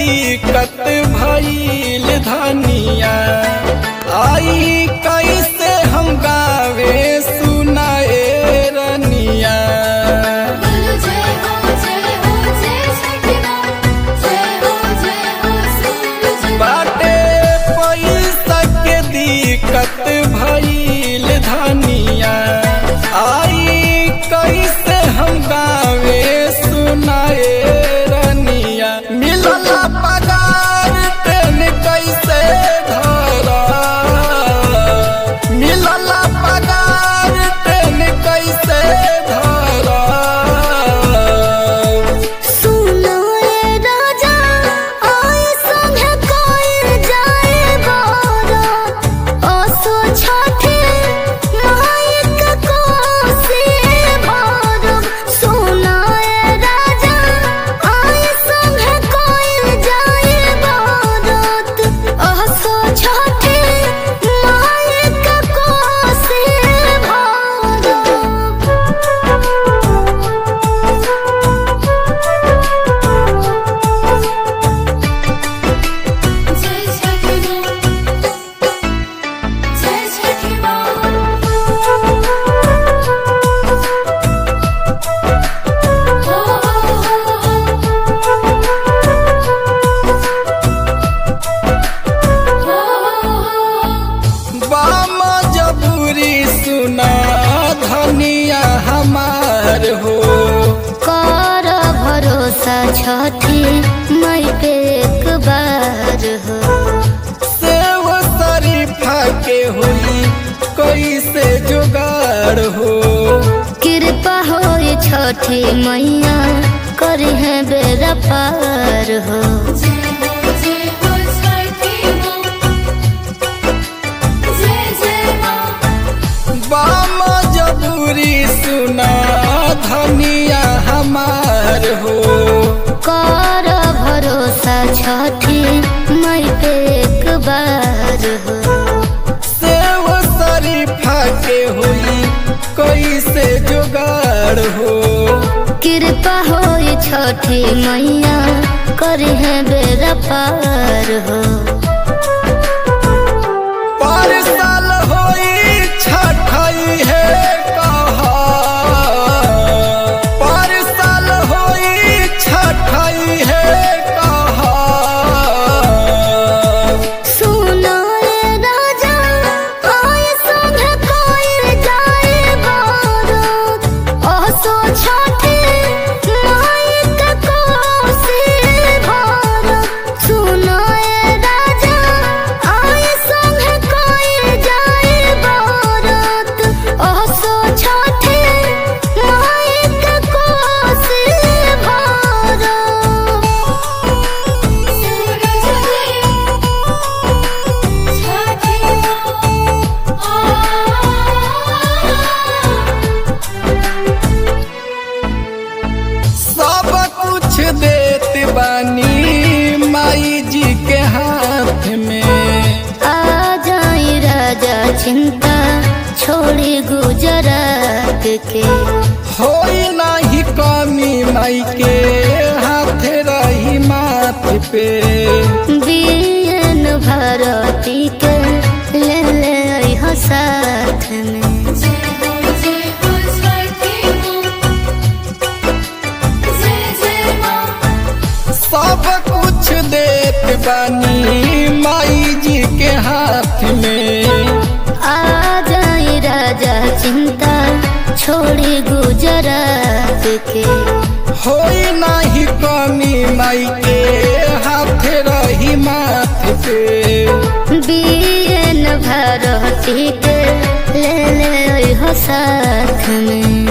दिक्कत भइल धनिया आई कैसे हम गावे सुनाए रनिया बोलो जय हो जय हो जय छठी माँ जय हो जय हो सूरज बाटे पैसा के दिक्कत भइल धनिया आई कैसे हम गावे सुनाए रनिया मिलल पगार तेन कैसे धरा मिलल पगार तेन कैसे धरा सुनो रे राजा आए संगे कोई जाए बारा असो छठे माइक कोसी भारम सुनो रे राजा आए संगे कोई जाए बारात असो छठे माइक कोसी भारम जय छठी माँ जय छठी माँ हो हो बाम जबूरी सुना धनिया हमार हो कर भरोसा छठी मई पे एक बार हो सेव शरीफा के हुई कैसे जुगाड़ हो कृपा हो छठी मैया करी है बेरा पार हो बाम जबूरी सुना धनिया हमार हो कर भरोसा छठी मई पे एक बार हो सेव शरीफा के हुई कैसे जुगाड़ हो कृपा हो छठी मैया करी है बेरा पार हो पर साल होई छठई है कहा पर साल होई छठई है कहा सुनो रे राजा आए संगे कोई जाए बारात असो छठे माइक कोसी भारत सुनो रे राजा आए संगे कोई जाए बारात असो छठे माइक कोसी भारत सूरज सब कुछ देत बानी माई जी के हाथ में आ जाई राजा चिंता छोड़ी गुजरात के होई नाही कमी माई के हाथ रही माथ पे बीएन भारती के ले ले अइहो साथ में सब कुछ देत बानी माई जी के हाथ में आ जाई राजा चिंता छोड़ी गुजरात के होई नाही कमी माई के हाथ रही माथ पे बीएन भारती के ले ले अइहो साथ में